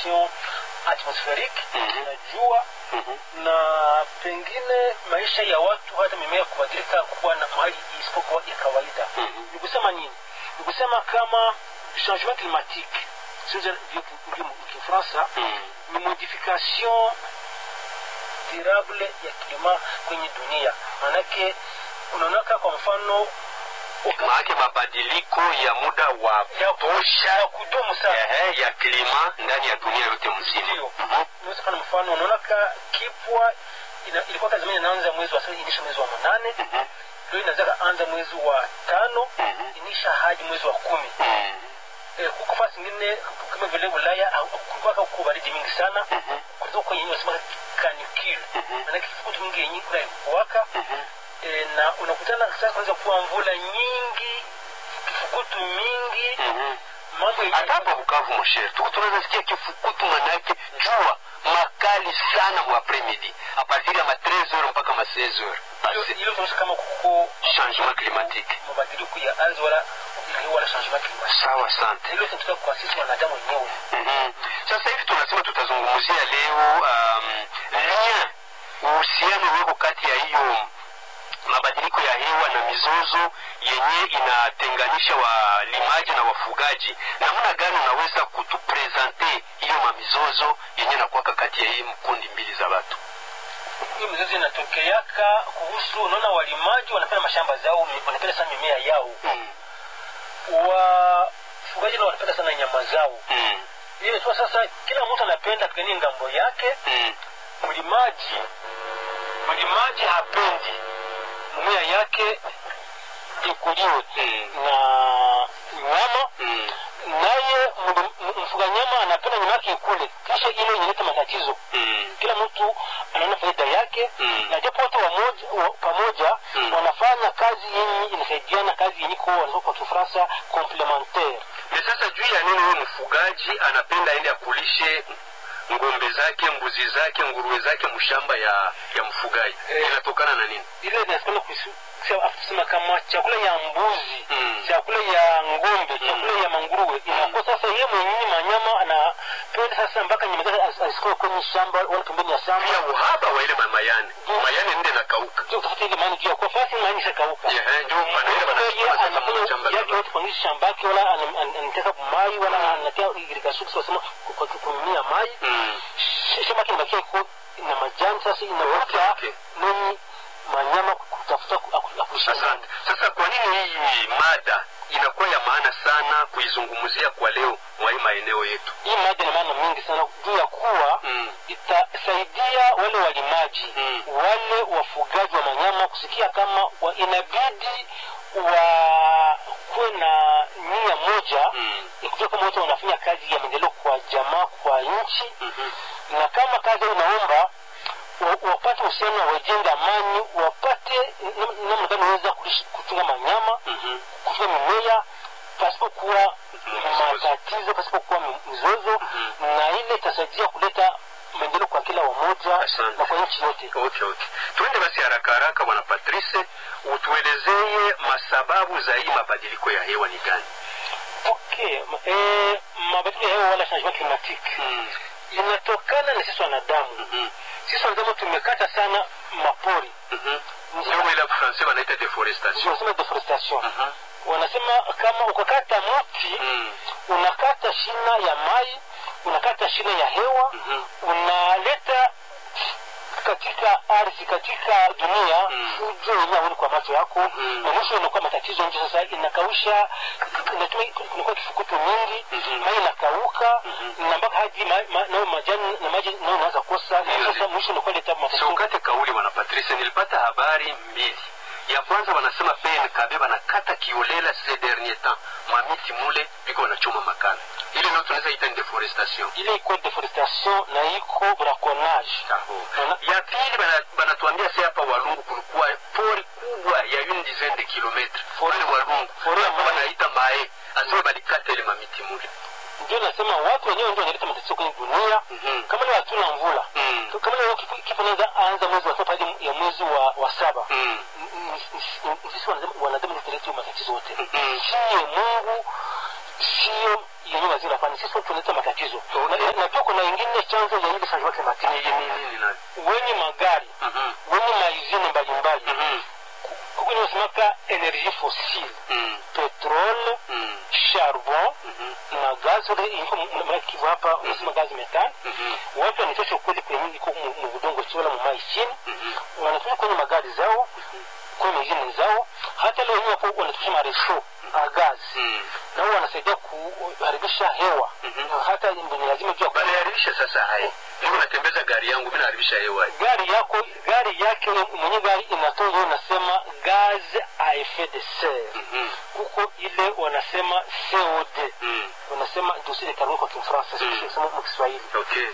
modification atmospherique Mhm. na jua Mhm. na pengine maisha ya watu hata mimea kubadilika kuwa na hali isipokuwa ya kawaida Mhm. ni kusema nini ni kusema kama changement climatique sio ndio kifransa Mhm. ni modification durable ya kilima kwenye dunia maanake unaonaka kwa mfano wakati maake mabadiliko ya muda wa ya kutosha ya kudumu sana ehe, ya klima ndani ya dunia yote mzima Ndio. Mhm. Unaweza kufanya mfano unaonaka kipwa ina, ilikuwa kazimani inaanza mwezi wa sasa inisha mwezi wa manane Mhm. leo inaweza anza mwezi wa tano Mhm. inisha hadi mwezi wa kumi Mhm. eh, huko fasi ingine kama vile Ulaya au- kulikuwa huko baridi mingi sana Mhm. kulikuwa kwenye yenyewe wanasema canicule Mhm. maana kifukutu mingi yenyewe kuna kuwaka Mhm. eh, na unakutana sasa kuanza kuwa mvula nyingi kifukutu mingi Mhm. mambo yenyewe hata hapa Bukavu mosher tuko tunaweza sikia kifukutu manake jua makali sana mu apremidi a partir ya ma 13h mpaka ma 16h Hilo- hilo tunaonyesha kama kuko changement climatique mabadiliko ya ardhi wala wala changement climatique sawa asante hilo tunataka kwa sisi wanadamu wenyewe Mhm. sasa hivi tunasema tutazungumzia leo um, lien uhusiano uweko kati ya hiyo mabadiliko ya hewa na mizozo yenye inatenganisha walimaji na wafugaji namna gani unaweza kutuprezante hiyo mamizozo yenye nakuwaka kati ya hii mkundi mbili za watu hii mizozo inatokeaka kuhusu unaona walimaji wanapenda mashamba zao wanapenda sana mimea yao mm. wafugaji nao wanapenda sana nyama zao mm. ile tu sasa kila mtu anapenda pigania ngambo yake mm. mlimaji mlimaji hapendi mimea yake ikuliwe Mm. na nyama mm. naye mli- m- mfuga nyama anapenda nyama yake ikule kisha ile inaleta matatizo mm. kila mtu anaona faida yake Mm. na japo wote wamoja, wa, pamoja Mm. wanafanya kazi yenye inasaidiana kazi yenye ko wanasema kwa kifransa complementaire na sasa juu ya nini huyu mfugaji anapenda aende akulishe ngombe zake mbuzi zake nguruwe zake mshamba ya ya mfugaji Eh. inatokana na nini ile inasikana kusema kama chakula ya mbuzi Mm. chakula ya ngombe chakula ya manguruwe inakuwa sasa yeye mwenyewe manyama anapenda sasa mpaka nyama zake as- asikoe kwenye shamba wala pembeni ya shamba pia uhaba wa ile mamayane Mm. mayane nde nakauka ndio utafuta ile maana juu ya kwa fasi maana ishakauka Ehe, ndio wanaenda yeye wanachukua sasa anafanya mshamba yake za yote kwenye shamba yake wala ana- ana- anataka mai wala anatia irrigation wasema kwa kumimia mai Mm. Sh- shamba yake inabakia iko na majani sasa inaota Okay. nini manyama kutafuta ku- aku- akulisha asante sasa kwa nini hii mada inakuwa ya maana sana kuizungumzia kwa leo mwa hii maeneo yetu hii mada ina maana mingi sana juu ya kuwa Mm. itasaidia wale walimaji Mm. wale wafugaji wa manyama kusikia kama wa inabidi wakuwe na nia moja Mm. ya kujua kama wote wanafanya kazi ya maendeleo kwa jamaa kwa nchi Mhm. na kama kazi hiyo inaomba wa- wapate uhusiano wajenge amani wapate nam- namna gani waweza kulishi- kuchunga manyama Mhm. kuchunga mimea pasipokuwa Mizozo. matatizo pasipokuwa mi- mizozo na ile itasaidia kuleta maendeleo kwa kila wamoja Asante. na kwa nchi yote okay okay tuende basi haraka haraka bwana patrice utuelezee masababu za hii mabadiliko ya hewa ni gani okay ma- eh, mabadiliko ya hewa wala changement climatique Mm. inatokana na sisi wanadamu Mhm. sisi wanadamu tumekata sana mapori Mhm. ndio ile francais wanaita deforestation wanasema deforestation Mhm. wanasema kama ukakata mti Mm. unakata shina ya mai unakata shina ya hewa Mhm. unaleta katika ardhi katika dunia Mm. fujo yenyewe aoni kwa macho yako Mm. na mwisho inakuwa matatizo nchi sasa inakausha inatuma kunakuwa kifukutu mingi Mhm. mai inakauka Mhm. na mpaka hadi ma- ma- nayo majani na maji nayo inaanza kosa na Ndio, sasa ndio. mwisho inakuwa leta matatizo siukate kauli bwana patrice nilipata habari mbili ya kwanza wanasema pnkb banakata kiolela ces dernier temps mamiti mule biko wanachoma makala ile nao tunaweza ita ni deforestation ile iko deforestation na iko braconnage Wana- ya pili bana- banatuambia se hapa walungu kulikuwa pori kubwa ya une dizaine de kilometre pale walungu Pori ya Hapo Mae. wanaita mae asema balikata ile mamiti mule ndio nasema watu wenyewe ndio wanaleta matatizo kwenye dunia Mhm. kama leo hatuna mvula Mm. kama leo kifo kifo inaanza anza mwezi wa saba hadi ya mwezi wa, wa saba Mm. N- n- n- sisi wanadamu- wanadamu ndio tunaleta hiyo matatizo yote Mhm. siye mungu siyo yenye mazingira hapana sisi tunaleta matatizo na, na, na pia kuna ingine chanzo ya ile changement climatique Ni ni nini nayo? wenye magari Mhm. wenye maizini mbalimbali Mhm. kukwenye wasemaka energie fossile Mm. petrole Mm. charbon Mhm. na gaz kivu hapa unasema gaz metani Mhm. watu wanatosha ukweli kwenye iko mu- mu budongo chiola mu mai chini Mhm. wanatumia kwenye magari zao kwenye mengine zao hata leo hii wapo wanatumia maresho a gaz Mm. nao wanasaidia kuharibisha hewa Mhm. Na hata ni lazima jua kwa Banaharibisha sasa haya. Niko natembeza gari yangu, mimi naharibisha hewa. gari yako gari yake mwenye gari inatoa hiyo unasema gaz a effet de serre Mhm. huko ile wanasema COD Mm. wanasema dioxide de carbone kwa Kifaransa Mm. sisi tunasema kwa Kiswahili Okay.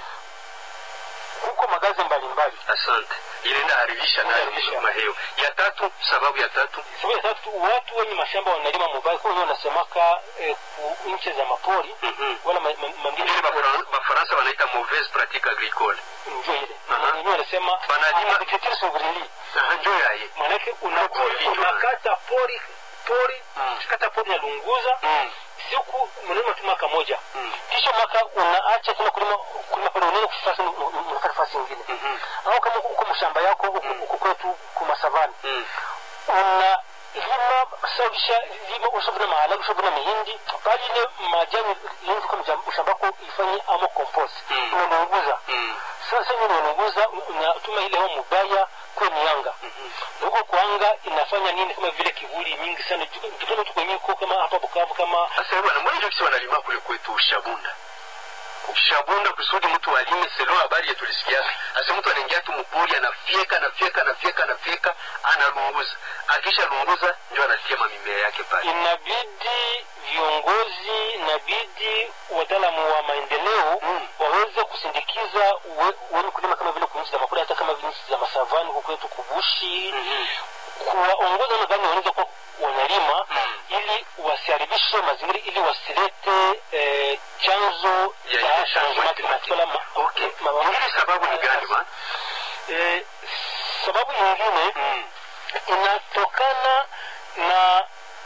huko magazi mbalimbali Asante. Inaenda haribisha nayo Inaharibisha. mahewa. Ya tatu, sababu ya tatu. sababu ya tatu watu wenye mashamba wanalima mobile kwa hiyo wanasemaka eh, ku nchi za mapori Mhm. wala ma- ma- mangine Ile Bafran- Bafaransa wanaita mauvaise pratique agricole. ndio ile Aha. wenyewe wanasema Wanalima- agriculture souveraine Aha, ndio yaye. manake una- Pori. unakata pori pori Mm. kata pori nalunguza Mm. siku mnalima tu mwaka moja Mm. kisha mwaka unaacha tena kulima kulima pale unaenda kufasi unakata fasi nyingine Mhm. au kama uko mshamba yako uko uko kwetu kumasavani Mm. una lima sawisha lima ushavuna maharage ushavuna mihindi bali ile majani yenye kwa mjam- shamba yako ifanye amo compost Mm. unalunguza Mm. sasa hiyo unalunguza unatuma ile hewa mubaya kwenye anga na huko kwa anga inafanya nini kama vile kivuli mingi sana tukifanya tu kwenye huko kama hapa Bukavu kama Sasa bwana, mbona ndio kisi wanalima kule kwetu Shabunda? Shabunda kusudi mtu alime selo habari yetu tulisikia. Asa mtu anaingia tu mpori anafyeka anafyeka anafyeka anafyeka analunguza. Akisha lunguza ndio anatia mamimea yake pale. inabidi viongozi inabidi wataalamu wa maendeleo Mm. waweze kusindikiza we- wenye kulima kama vile kunchi za makura hata kama vile nchi za masavani huko kwetu kubushi Mhm. kuwaongoza namna gani wanaweza kuwa wanalima Mm. ili wasiharibishe mazingira ili wasilete eh, chanzo Ya cha ile changement changement climatique wala ma- Okay. ma- ma- Ingine sababu ni gani bwana? Eh, sababu nyingine Mm. inatokana na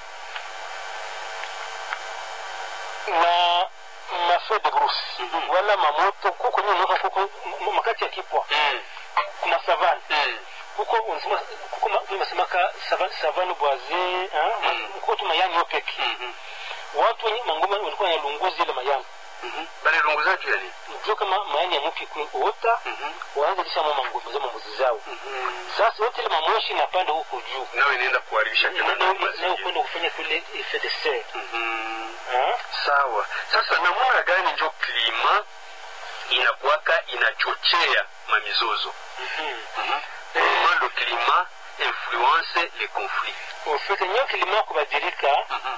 na mafeu de brousse Mhm. wala mamoto kuko nyunoka kuko m- makati ya kipwa Mm. kuna savane Mm. kuko unasema kuko ma- unasemaka savane savane boise Mm. kuko tu mayani yo peke Mhm. watu wenye mangoma walikuwa wanalunguza ile mayani Mhm. Bale lunguza tu yani. ndio kama mayani ya mupi kuota Mhm. waanze lisha mama ngombe za mambuzi zao Mhm. sasa yote ile mamoshi inapanda huko juu Nawe inaenda kuharibisha tena na nayo mazingira. kwenda kufanya kule effet de serre Mhm. Ah? sawa sasa namuna gani njo klima inakuwaka inachochea mamizozo Mhm. comment le climat influence les conflits ufike nyo kilima kubadilika Mhm.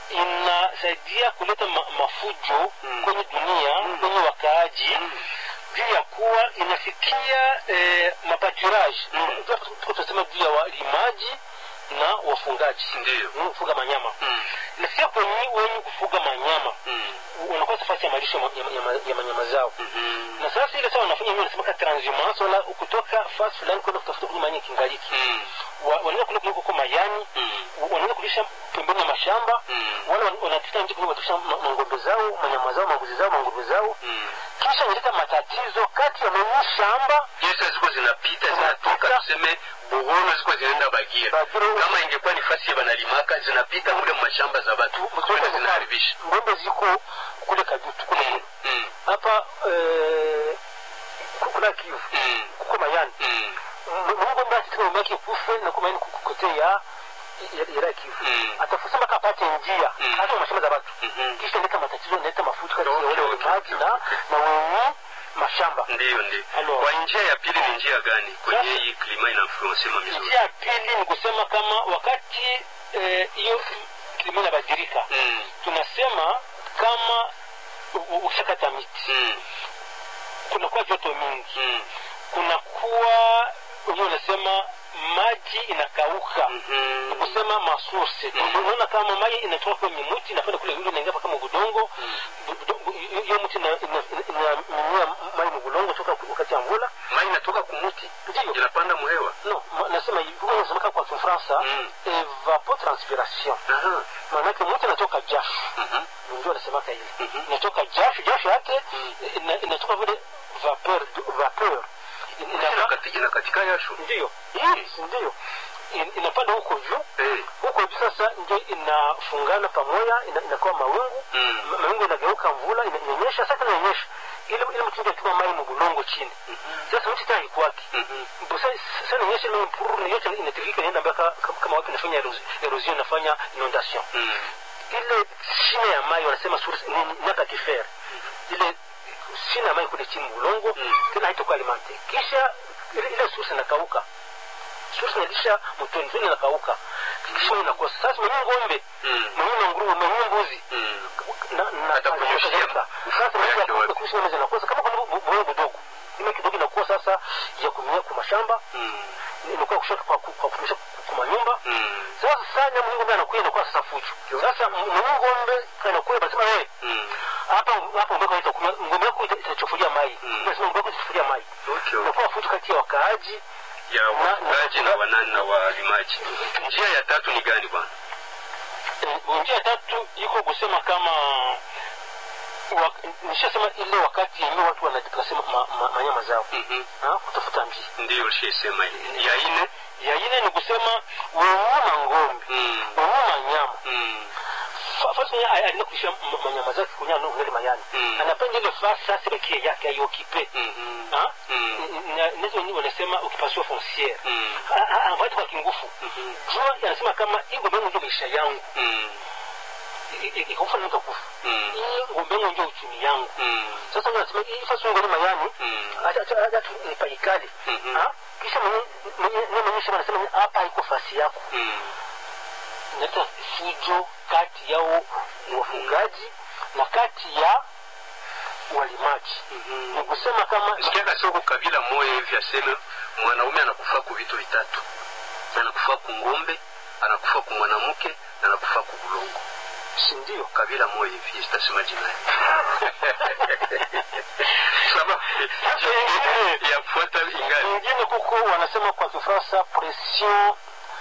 inasaidia kuleta ma, mafujo Mm. kwenye dunia Mm. kwenye wakaaji Mm. juu ya kuwa inafikia eh, mapaturage Mm. tuko tunasema juu ya walimaji na wafungaji Ndiyo. Mm, kufuga manyama Mm. inafikia kwenye wenye kufuga manyama Mm. wanakuwa nafasi ya malisho ya, ya, ya, ya manyama zao Mhm. na sasa ile sawa wanafanya hiyo nasema transhumance wala kutoka fasi fulani kwenda kutafuta kwenye manyama kingaliki Mm. Wa- wanaweza kule kuliko kwa mayani Mm. wanaweza kulisha pembeni ya mashamba Mm. wala wan- wanapita nje kule watusha mangombe zao manyama zao mambuzi zao mangombe zao Mm. kisha inaleta matatizo kati ya mwenye shamba Yesa ziko zinapita zinatoka Zinapita. tuseme buhoro ziko zinaenda bagira Bagira. kama ingekuwa ni fasi ya banalimaka zinapita mule mashamba za batu kwenda zinaharibisha ngombe ziko kule kajutu kule Mm. Mm. hapa eh, ku- kuna kivu Mm. kuko mayani Mm. mungombe akitika ngombe yake kufe na kuma yani kukote ya ya- ya kivu Mm. atafusa mpaka apate njia Mm. hata mu mashamba za watu Mhm. kisha inaleta matatizo inaleta mafuta kati ya Okay, wale okay, walimaji okay, na okay. na wenye mashamba ndiyo ndiyo Alors. kwa njia ya pili ni njia gani kwenye Sasa- hii klima inainfluense mamizozo njia ya pili ni kusema kama wakati eh, hiyo kilimo inabadilika Mm. tunasema kama u- u- ukishakata miti Mm. kunakuwa joto mingi Mm. kunakuwa wenyewe unasema maji inakauka Mhm. ni kusema masource Mm. unaona kama maji inatoka kwenye mti inapanda kule yule inaingia mpaka mudongo hiyo mti ina- ina- ina- inamimia maji mudongo toka wakati ya mvula mai inatoka kumuti Ndiyo. inapanda mhewa no ma- nasema hivi huwa inasemeka kwa Kifaransa Mm. evapotranspiration Aha. maanake mti inatoka jasho Mhm. ndio anasemaka hivi Mhm. yasho ndiyo Mm. si ndiyo In- inapanda huko juu Eh. huko juu sasa ndio inafungana pamoja ina- inakuwa mawingu Mm. Ma- mawingu inageuka mvula ina- inanyesha sasa inanyesha ile ile mtu ndio tuma mai mbulongo chini sasa mtu tayari kwake Mhm. Bosa sana nyesha ile mpuru yote inatirika inaenda mpaka kama watu inafanya erosi- erosion inafanya inondation Mm. ile shina ya mai wanasema source ni ni- naka kifere ile shina ya mai kule chini mulongo Mm. tena haitakuwa alimante kisha ile, ile source inakauka source inalisha mtoni mtoni inakauka kisha inakosa sasa mwenye ng'ombe Mm. mwenye nguruwe mwenye mbuzi Mm. na na Atakunyoshia sasa mfuko maji yake ya wapi? kuishi meza inakosa kama kuna mwenye kidogo ile kidogo inakuwa sasa ya kumia kwa mashamba Mm. inakuwa kushoto kwa kwa kumisha kwa manyumba Mm. sasa sana mwenye ng'ombe anakuwa inakuwa sasa fujo sasa mwenye ng'ombe anakuwa basema wewe Mm. hapa hapa ngombe yako itakunywa ngombe yako ita- itachofulia mai Mm. unasema ngombe yako itachofulia mai Okay, okay. inakuwa fujo kati ya wakaaji ya wafugaji na wanani na walimaji njia ya tatu ni gani bwana Eh, njia ya tatu iko kusema kama wa, nishasema ile wakati yenyewe watu wanasema ma, ma, manyama zao Mhm. ha, kutafuta njia ndiyo lishaisema hii. ya ine ya ine ni kusema wenyuma ngombe Mm. wenyuma nyama Mm. Fa- fasi yenyewe alienda kulisha m- manyama zake kunyana ngeli mayani Mm. anapenda ile fasi sasa pekee yake aiokipe Mhm. ha Mm. Na- nazo wenyewe wanasema ukipasua fonciere Mm. ambayo kwa kingufu Mhm. jua anasema kama hii ngombe yangu ndio maisha yangu Mm. ikakufa nikakufa Mm. hii ngombe yangu ndio uchumi yangu Mm. sasa unasema hii fasi ngoli mayani Mm. acha acha acha tu nipaikali Mhm. ha kisha mwenye mwenye mwenye shamba anasema hapa haiko fasi yako Mm. inaleta fujo kati yao wafugaji na kati ya walimaji Mhm. ni kusema kama sikiaka soko kabila moya hivi aseme mwanaume anakufa ku vitu vitatu anakufa ku ngombe anakufa ku mwanamke na anakufa ku bulongo si ndio kabila moya hivi sitasema jina sababu yafuata ingali ingine kuko wanasema kwa kifaransa pression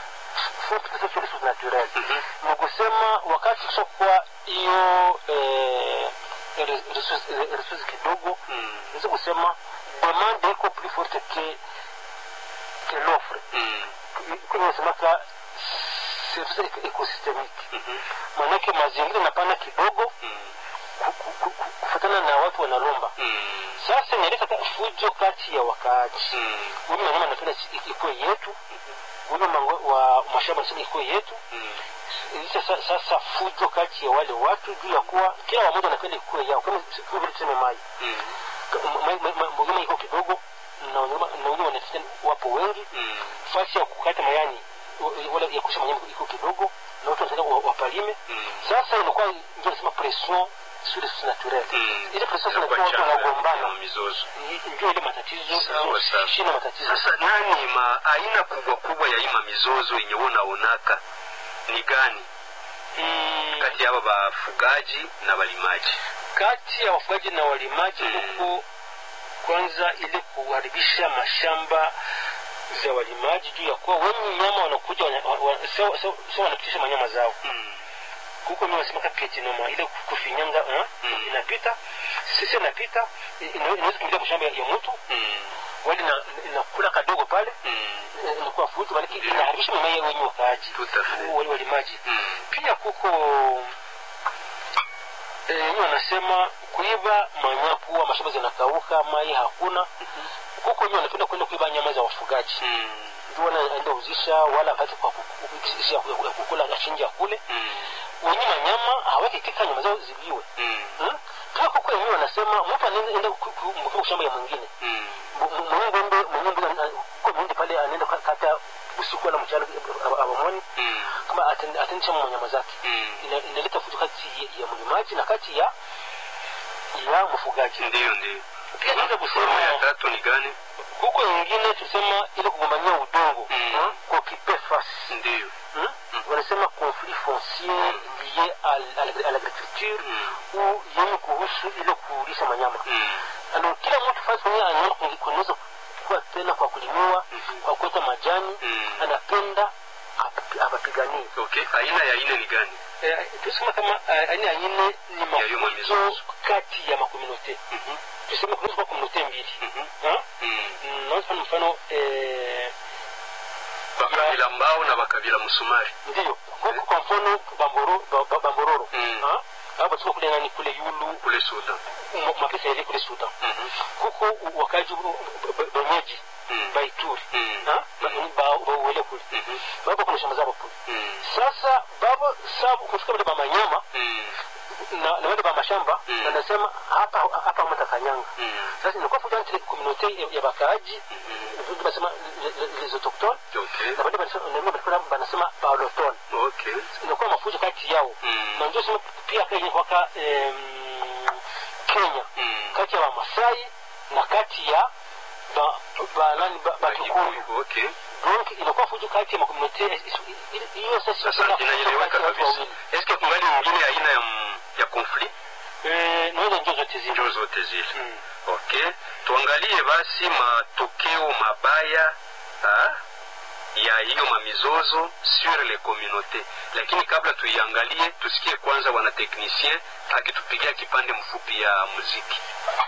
naturel Mhm. ni kusema wakati kushakuwa hiyo eh, re- resource- resource kidogo Mm. niweze kusema demande iko plus forte que que l'offre Mm. kwenye nasemaka service ecosystemique Mhm. maanake mazingira inapana kidogo Mm. ku- ku- ku- ku- kufatana na watu wanalomba Mm. sasa inaleta ka- fujo kati ya wakaaji Mm. huyu manyama anapenda si- ikuwe yetu huyu mango- wa mashamba anasema ikuwe yetu Mm. sasa, sasa fujo kati ya wale watu juu ya kuwa kila wamoja anapenda ikuwe yao kama kama vile tuseme mai Mm. mnyama iko kidogo na wanyama na wanyama wanatafuta wapo wengi Mm. fasi ya kukata mayani wa- wala ya kusha manyama iko kidogo na watu wanataka wa- wapalime Mm. sasa inakuwa ndio nasema pression sur les sources naturelles Mm. ile pression Inakuwa inakuwa watu changa wanagombana na mizozo ndio ile matatizo Sawa, sawa. shina matatizo sasa nani ma aina kubwa kubwa ya ima mizozo yenye unaonaka ni gani Mm, kati ya aba bafugaji na balimaji kati ya wafugaji na walimaji Mm. huku kwanza ili kuharibisha mashamba za walimaji juu ya kuwa wenye nyama wanakuja wana- wa- wa- sio sio- sio wanapitisha manyama zao Mm. huko mimi nasemaka ketinoma ile kufinyanga eh, Mm. inapita sisi inapita ina- inaweza kuingia mashamba ya ya mtu Mm. wali na inakula kadogo pale Mm. eh, inakuwa futu bali inaharibisha mimea ya wenye wakaaji Tout à fait. wale walimaji Mm. pia kuko eh, hiyo wanasema kuiba manyakuwa mashamba zinakauka mai hakuna kuko wenyewe wanapenda kwenda kuiba nyama za wafugaji Mm. ndio wanaenda uzisha wala wakati kwa ku- ku- si ya ku- ya kukula achinji ya kule Mm. wenye manyama haweki kika nyama zao ziliwe Mm. hmm? pia kuko wenyewe wanasema mtu anaenda ku- ku- ku- shamba ya mwingine Mm. mwenye ngombe mwenye ngombe ana- kuko mwindi pale anaenda ka- kata usiku wala mchana ab- abamoni Mm. kama aten- atendesha manyama zake Mm. Ina- inaleta fujo kati ya mlimaji na kati ya ya mfugaji ndiyo ndiyo pia naweza Sehemu ya kusema tatu ni gani huko ingine tusema ile kugombania udongo Mm. hmm? kokipe fasi ndiyo hmm? wanasema conflit foncier lié à l- à l'agri- à l'agriculture Mm. ou yenye kuhusu ile kulisha manyama Mm. alors kila mtu fasi mwenyewe anaona kunge- kunaweza kuwa tena kwa kulimiwa kwa kuweka majani Mm. anapenda ap- apapiganie okay aina ya ine ni gani Eh, tusema kama eh, aina ya ine ni Ya hiyo mafunzo mamizozo. kati ya makomunote Mhm. tuseme kunaweza kuwa komunote mbili Mhm. Ha? Mm. Mm, naweza kufanya mfano eh, mbao na bakabila msumari ndiyo huku kwa mfano bamboro ba- ba- bambororo Mm. Ah, hapa tuko kule nani kule yulu kule sudan m- mapesa yale kule sudan Mhm. huko wakaji benyeji Mm. baituri Mm. Ah, ba- ba- bauwele kule Mhm. baba kuna shamba zabo kule Mm. sasa baba sabu kufika vile bamanyama Mm. na na wale bamashamba Mm. na nasema hapa hapa mata kanyanga Mm. sasa inakuwa fuja entre communauté ya- ya bakaaji vile basema le- le- les autochtones Okay. na wale banasema na wale banasema- banasema baolotones Okay. inakuwa mafujo kati yao Mm. na ndio sema pia kwenye kwaka em, Kenya Mm. kati ya Wamasai na kati ya ba, ba, nani ba, Batukundu Okay. donc inakuwa fujo kati ya makomunite hiyo sasa Sasa inakuwa fujo inaeleweka kati ya watu kabisa. wawili. Eske kungali nyingine aina ya m- ya conflit Eh, na hizo ndio zote zile ndio zote zile? Mm. Okay, tuangalie basi matokeo mabaya ha? ya hiyo mamizozo sur les communautés, lakini kabla tuiangalie, tusikie kwanza wana technicien akitupigia kipande mfupi ya muziki.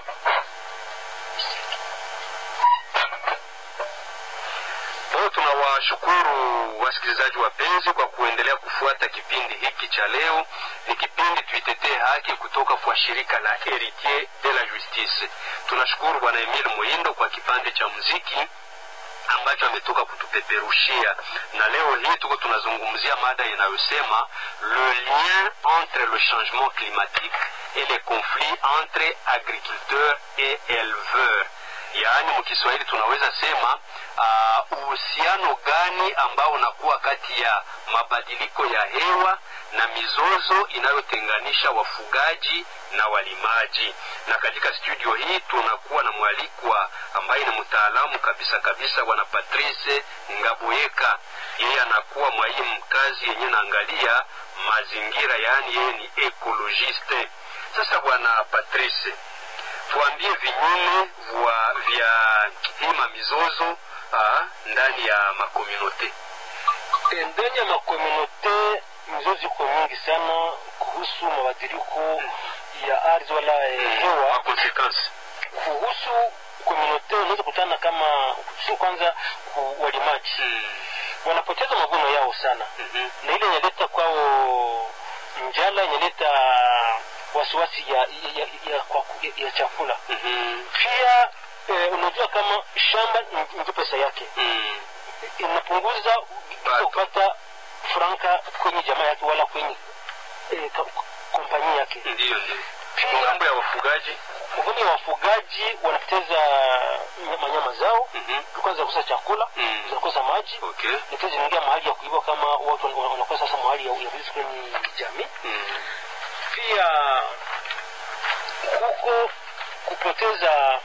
Leo tunawashukuru wasikilizaji wapenzi kwa kuendelea kufuata kipindi hiki cha leo. Ni kipindi tuitetee haki kutoka kwa shirika la Heritier de la Justice. Tunashukuru Bwana Emile Muindo kwa kipande cha muziki ambacho ametoka kutupeperushia, na leo hii tuko tunazungumzia mada inayosema le lien entre le changement climatique et les conflits entre agriculteurs et éleveurs yaani mkiswahili tunaweza sema ah, uhusiano gani ambao unakuwa kati ya mabadiliko ya hewa na mizozo inayotenganisha wafugaji na walimaji na katika studio hii tunakuwa na mwalikwa ambaye ni mtaalamu kabisa kabisa bwana patrice ngaboyeka yeye anakuwa mwalimu kazi yenye naangalia mazingira yaani yeye ni ekologiste sasa bwana patrice tuambie vinyume vwa vya hii mamizozo ah, ndani ya makomunote Eh, ndani ya makomunote mizozo iko mingi sana kuhusu mabadiliko ya ardhi wala eh, hewa makonsekansi kuhusu komunote unaweza kutana kama si kwanza ku walimaji wanapoteza mavuno yao sana na ile inaleta kwao njala inaleta wasiwasi ya, ya, ya, kwa- ya, ya chakula pia eh, unajua kama shamba ni- ndio pesa yake inapunguza Pato. kupata franka kwenye jamaa yake wala kwenye eh, ka- kompani yake ndiyo ndiyo Pia- ngambo ya wafugaji wengine wafugaji wanapoteza nya- manyama zao Mhm. kwanza kukosa chakula Mm. zinakosa maji okay na pia zinaingia mahali ya kuiba kama watu wana- wanakuwa sasa mahali ya ya riziki kwenye jamii Mm. pia huko kupoteza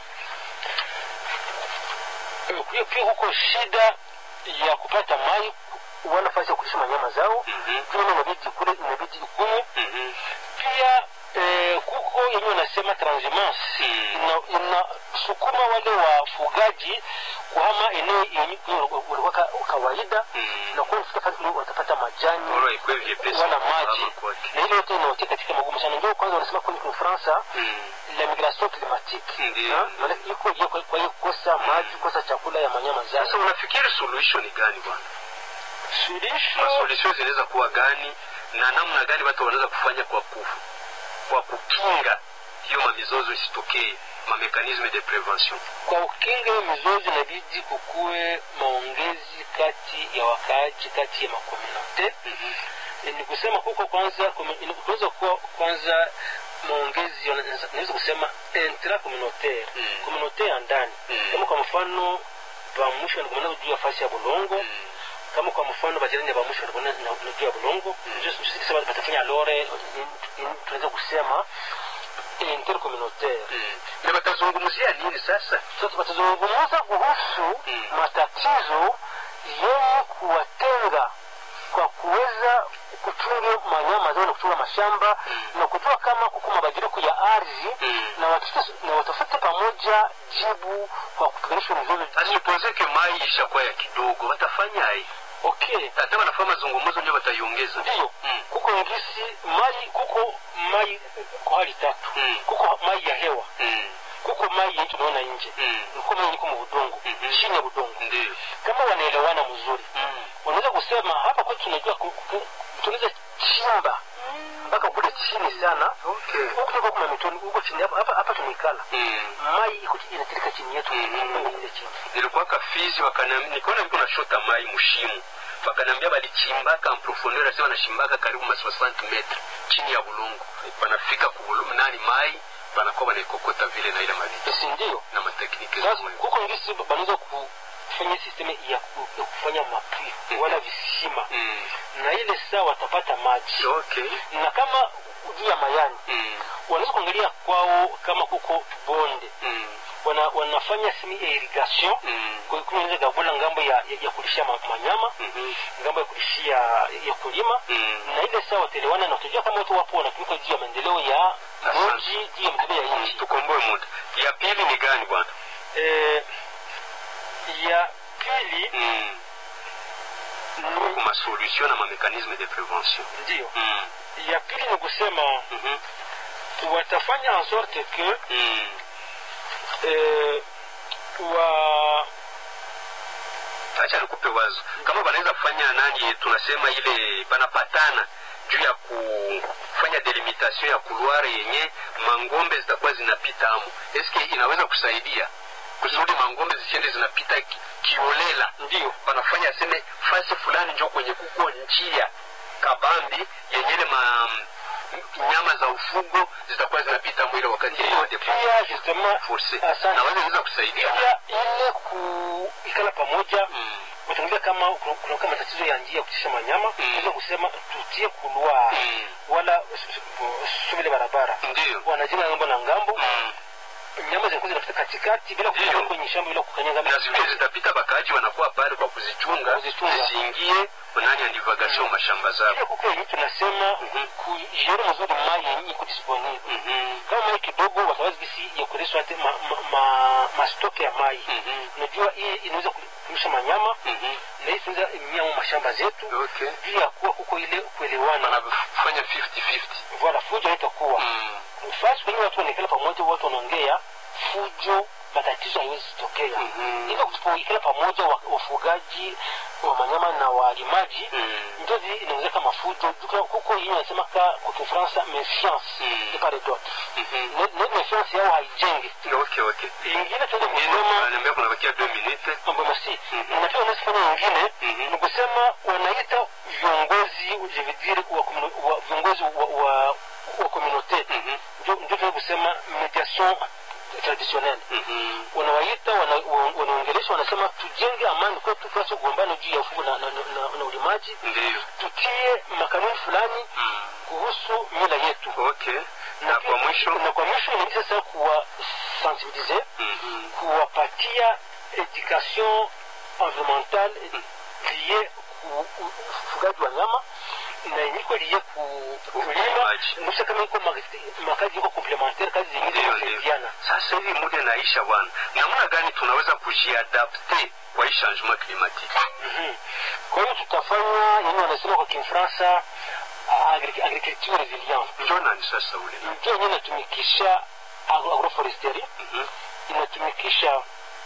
eh, pia- pia huko shida ya kupata mai wala nafasi ya kulisha manyama zao Mhm. pia inabidi kule inabidi ikunywe Mhm. pia eh, kuko yenyewe wanasema transhumance Mm. ina- inasukuma wale wafugaji kuhama eneo yenye walikuwa ka- kawaida Mm. na kuwa wanafika pale kule watapata majani bora ikwe vyepesi wala kuhama maji kwake. na ile yote inawatia katika magumu sana ndio kwanza wanasema kwenye Kifaransa Mm. la migration climatique Ndiyo. Ha? Maana iko hiyo kwa kwa hiyo kukosa maji kukosa chakula ya manyama sasa zao unafikiri suluhisho ni gani bwana suluhisho masolution zinaweza kuwa gani na namna gani watu wanaweza kufanya kwa ku, kwa kukinga hiyo mamizozo isitokee mamekanisme de prevention kwa ukinga hiyo mizozo inabidi kukuwe maongezi kati ya wakaaji kati ya makomunote E, ni kusema huko kwanza kume- ina- kunaweza kuwa kwanza maongezi yana- naweza kusema intra communautaire Mm. communautaire ya ndani Mm. kama kwa mfano bamusho wanakumanana juu ya fasi ya bulongo kama kwa mfano bajirani ya bamusho wanakumanana na- na juu ya bulongo sisi kisema batafanya lore in- in- tunaweza kusema intercommunautaire na watazungumzia nini sasa sasa watazungumza kuhusu Mm. matatizo yenye kuwatenga kwa kuweza kuchunga manyama zao na kuchunga mashamba na kujua kama kuko mabadiliko ya ardhi Mm. na watafute- na watafute pamoja jibu kwa kupiganisha mizozo asipozeke mai ishakuwa ya kidogo watafanya ai okay hata wanafanya mazungumzo ndio wataiongeza ndiyo Mm. kuko ngisi mai kuko mai kwa hali tatu Mm. kuko mai ya hewa Mm. kuko mai yenye tunaona nje Mm. kuko mai iko mu budongo Mhm. chini ya budongo Ndio. kama wanaelewana mzuri Mm. wanaweza kusema hapa kwetu tunajua ku- ku- tunaweza chimba mpaka kule chini sana Okay. huku tuko kuna mitoni huko chini hapa hapa, hapa tumeikala Mm. mai iko inatirika chini yetu Mhm. kwenda ile chini nilikuwa kafizi wakaniambia nikaona mtu nashota mai mushimu wakaniambia balichimbaka amprofondeur asema nashimbaka karibu ma 60 metre chini ya bulungu wanafika kubulu nani mai wanakuwa wanaikokota vile na ile mavitu si ndio na matekniki sasa zao huko ngisi banaweza kufanya sisteme ya, ku- ya kufanya mapui wala visima mm. na ile saa watapata maji okay na kama juu ya mayani mm. wanaweza kuangalia kwao kama kuko bonde Mm. wana, wanafanya simi ya irrigation Mm. kunaweza gavula ngambo ya, ya, ya kulishia ma, manyama Mhm. ngambo ya kulishia ya kulima Mm. na ile saa watelewana na utajua kama watu wapo wanatumika juu ya maendeleo ya Asante. mji juu ya maendeleo ya nchi tukomboe muda ya pili ni gani bwana eh, ya pili mm. ni ma solution na ma mécanisme de prévention ndio mm. ya pili ni kusema Mhm. watafanya en sorte que Mm. eh, wa acha nikupe wazo kama wanaweza kufanya nani tunasema ile banapatana juu ya kufanya delimitation ya kuluare yenye mangombe zitakuwa zinapita amo eske inaweza kusaidia kusudi mangombe zisiende zinapita ki- kiolela ndio wanafanya aseme fasi fulani njo kwenye kuko njia kabambi yenye ile ma nyama za ufugo zitakuwa zinapita mwile wakati ya yote pia justement force asante naweza inaweza kusaidia pia ile kuikala pamoja mm. utaongea kama kuna kuna kama tatizo ya njia ya kutisha manyama Mm. unaweza kusema tutie kulwa Mm. wala sumile barabara ndio wanajenga ngambo na ngambo mm. nyama zinakuwa zinapita katikati bila Ndio. kukanyaga kwenye shamba bila kukanyaga na zile zitapita bakaaji wanakuwa pale kwa kuzichunga Kuzichunga. zisiingie nani ya divagation mashamba zao pia kuko yenye tunasema Mhm. kujere mzuri mai yenye iko disponible Mhm. kama mai kidogo wataweza gisi ya kureswa hata ma, ma, ma, mastoke ya mai Mhm. unajua hii inaweza kulisha manyama Mhm. na hii tunaweza imia mu mashamba zetu okay juu ya kuwa kuko ile kuelewana wanafanya 50-50 voila fujo haitakuwa Mm. fasi kwenye watu wanaikala pamoja watu wanaongea fujo matatizo haiwezi kutokea Mhm. ila kusipoikala pamoja wa- wafugaji wa manyama na walimaji Mm. ndio zi- inaweza kama fujo Duka- kuko yenye anasema ka kwa Kifaransa méfiance Mm. de part et d'autre Mhm. Ne- ne méfiance yao haijenge okay okay ingine tuende Nyingine, kusema wananiambia kunabakia 2 minutes mambo masi Mhm. na pia wanazifanya nyingine Mhm. ni kusema wanaita viongozi je veux dire wa, communo- wa viongozi wa, wa, wa communauté Mhm. ndio ndio tunaweza kusema mediation traditionnelle Mhm. wanawaita wana- wa- wanaongelesha wanasema tujenge amani kwetu tuache kugombana juu ya ufugo na, na, na, na ulimaji ndio tutie makanuni fulani Mm. kuhusu mila yetu okay na kwa mwisho na kwa mwisho inabidi sasa kuwa sensibiliser Mhm. kuwapatia education environnementale liye ku ufugaji wa nyama na yeniko liye ku kulima Ulimaji. nusa kama iko ma- makazi iko complementaire kazi zingine ndio ndio zinasaidiana sasa hivi muda naisha bwana namna gani tunaweza kujiadapte kwa hii changement climatique Mhm. kwa hiyo tutafanya yenye wanasema kwa kimfaransa agri- agriculture resilience njo nani sasa ule ndio yenye inatumikisha agro- agroforesterie Mhm. inatumikisha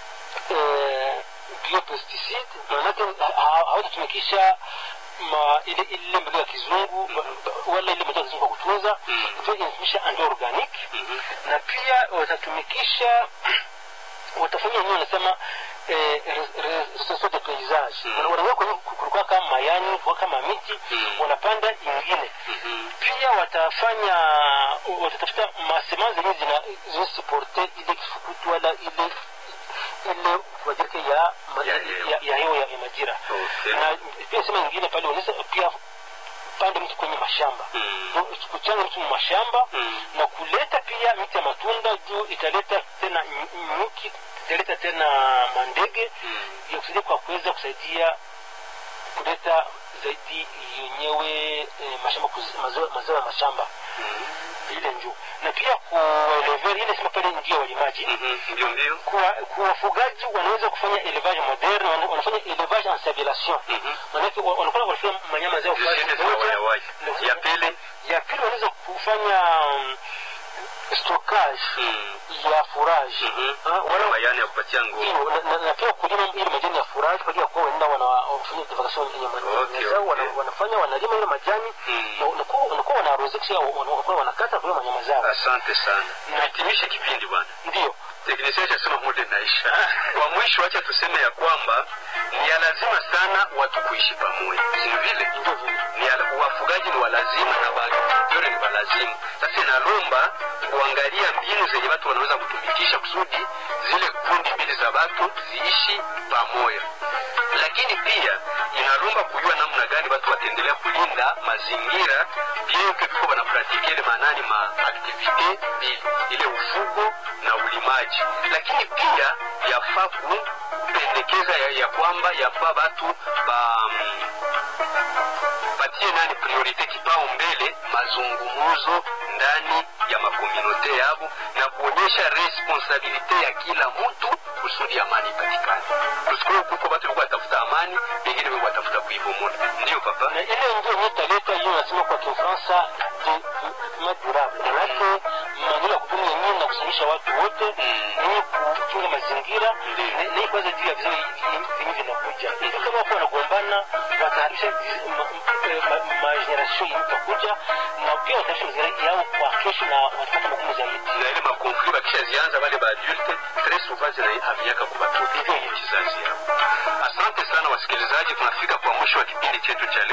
eh, biopesticide maanake ha- ha- hawatatumikisha ma ile ile mbegu ya kizungu ba- ba- wala ile mbegu ya kizungu kwa kutunza Mhm. pia inatumikisha ando organic Mhm. na pia watatumikisha watafanya wenyewe wanasema eh, re- re- restoration de paysage Mhm. Wana- wanaweka kwenye kulikuwa kama mayani kulikuwa kama miti Mhm. wanapanda ingine Mhm. pia watafanya watatafuta masema zenye zina zinasuporte ile kifukutu wala ile ile kubadirike ya ma- Ya ya hewa. ya hewa ya ya majira Okay. na pia sema nyingine pale unaweza pia pande mtu kwenye mashamba Mm. Ndio, kuchanga mtu mu mashamba Mm. na kuleta pia miti ya matunda juu italeta tena ny- nyuki italeta tena mandege Mm. ya kusaidia kwa kuweza kusaidia kuleta zaidi yenyewe eh, mashamba kuz- mazao mazao ya mashamba Mm. ile njuu na pia kueleveri ile sema pale njia ya walimaji Mhm. ndio ndio kwa kwa wafugaji wanaweza kufanya elevage moderne wana- wanafanya elevage en civilisation Mhm. manake wa- wanakuwa wanafanya manyama zao zisiende fasi sawa moja ya wazi Na- ya pili ya pili wanaweza kufanya mm, stockage Mm. ya furaji Mhm. Ah, wala mayani ya kupatia nguvu hiyo na- na- na pia kulima ile majani ya furaji kwa ajili ya kuwa wanaenda wana- wanafanya divagation ya Okay, majani zao wana- okay. wanafanya wanalima ile majani Mm. na unakuwa unakuwa wanarozesha wanakuwa wanakata kwa wanyama zao asante sana nahitimishe kipindi bwana ndio teknisia chasema muda inaisha kwa mwisho wacha tuseme ya kwamba ni ya lazima sana watu kuishi pamoja si vile ndio vile ni ya- wafugaji ni walazima na waagrikultore ni walazima sasa inalomba kuangalia mbinu zenye watu wanaweza kutumikisha kusudi zile kundi mbili za watu ziishi pamoja lakini pia inalomba kujua namna gani watu wataendelea kulinda mazingira vyenke viko wanapratike ile maanani ma aktivite mbili ile ufugo na ulimaji lakini pia yafaa kupendekeza ya, ya kwamba yafaa watu ba mm, patie nani priorite kipao mbele mazungumuzo ndani ya makomunote yabo na kuonyesha responsabilite ya kila mtu kusudi amani ipatikane tusikuru kuko batu biko batafuta amani bengine biko batafuta kuibomola ndiyo papa na ile ndio yenye italeta hiyo nasema kwa Kifaransa development durable manake maneno ya kutumia nyinyi na kusanyisha watu wote ni kuchunga mazingira Ndiyo. ni kwanza juu ya vizazi vingi vinakuja hivi kama wako wanagombana wataharisha mageneration itakuja na pia wataharisha mazingira yao kwa kesho na watapata magumu zaidi na ile makonfli bakishazianza bale baadulte tres souvent zinaamiaka kwa batoto kizazi yao asante sana wasikilizaji tunafika kwa mwisho wa kipindi chetu cha leo